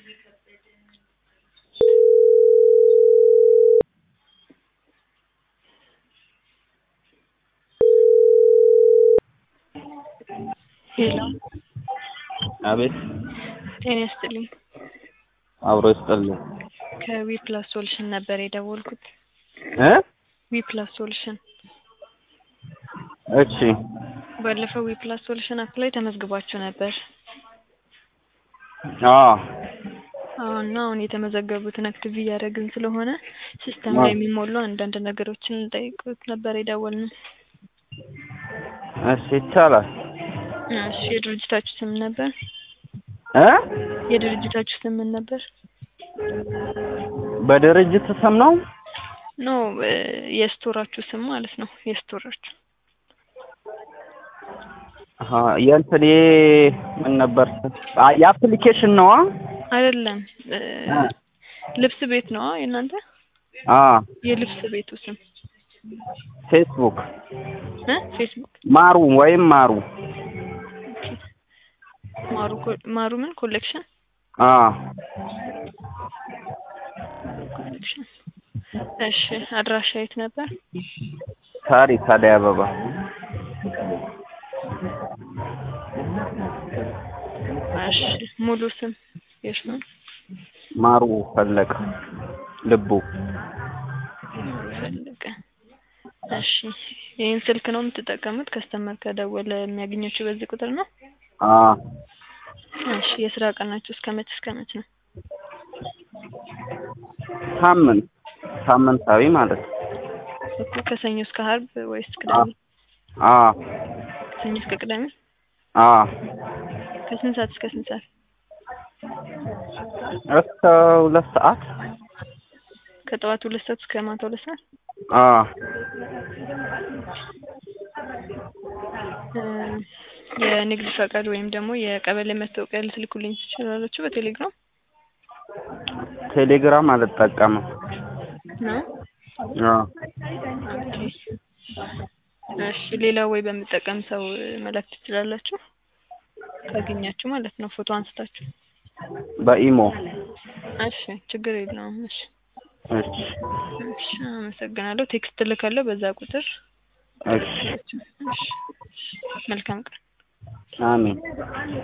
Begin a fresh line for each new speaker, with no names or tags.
ሄሎ
አቤት
ጤና ይስጥልኝ።
አብሮ ይስጥልኝ
ከዊ ፕላስ ሶሉሽን ነበር የደወልኩት።
እ
ዊ ፕላስ ሶሉሽን
እሺ
ባለፈው ዊ ፕላስ ሶሉሽን አፕ ላይ ተመዝግባችሁ ነበር።
አዎ
አዎ እና አሁን የተመዘገቡትን አክቲቭ እያደረግን ስለሆነ ሲስተም ላይ የሚሞሉ አንዳንድ ነገሮችን እንጠይቁት ነበር የደወልነው።
እሺ ይቻላል
እሺ የድርጅታችሁ ስም ነበር?
እ
የድርጅታችሁ ስም ምን ነበር?
በድርጅት ስም ነው
ኖ የስቶራችሁ ስም ማለት ነው። የስቶራችሁ
አሀ የእንትን ምን ነበር አ የአፕሊኬሽን ነዋ
አይደለም እ ልብስ ቤት ነው የእናንተ?
አ
የልብስ ቤቱ ስም
ፌስቡክ
እ ፌስቡክ
ማሩ ወይም ማሩ
ማሩ ኮ- ማሩ ምን ኮሌክሽን
አ
ኮሌክሽን እሺ አድራሻ የት ነበር?
ታሪክ አደይ አበባ
እሺ ሙሉ ስም የእርሱን
ማሩ ፈለቀ ልቡ
ፈለቀ እሺ ይህን ስልክ ነው የምትጠቀሙት? ከስተመር ከደወለ የሚያገኛችሁ በዚህ ቁጥር ነው?
አ
እሺ የስራ ቀናችሁ እስከ መች እስከ መች ነው?
ሳምንት ሳምንታዊ ማለት ነው
እኮ ከሰኞ እስከ ዓርብ ወይስ ቅዳሜ?
አ
ከሰኞ እስከ ቅዳሜ?
አ
ከስንት ሰዓት እስከ ስንት ሰዓት?
እስከ ሁለት ሰዓት
ከጠዋት ሁለት ሰዓት እስከ ማታ ሁለት ሰዓት?
አ
እ የንግድ ፈቃድ ወይም ደግሞ የቀበሌ መታወቂያ ልትልኩልኝ ትችላላችሁ በቴሌግራም
ቴሌግራም አልጠቀምም
ነው?
አ
ኦኬ እሺ ሌላ ወይ በምጠቀም ሰው መላክ ትችላላችሁ ካገኛችሁ ማለት ነው ፎቶ አንስታችሁ
በኢሞ
እሺ ችግር የለውም እሺ
እሺ
እሺ አመሰግናለሁ ቴክስት እልካለሁ በዛ ቁጥር
እሺ
እሺ መልካም ቀን
አሜን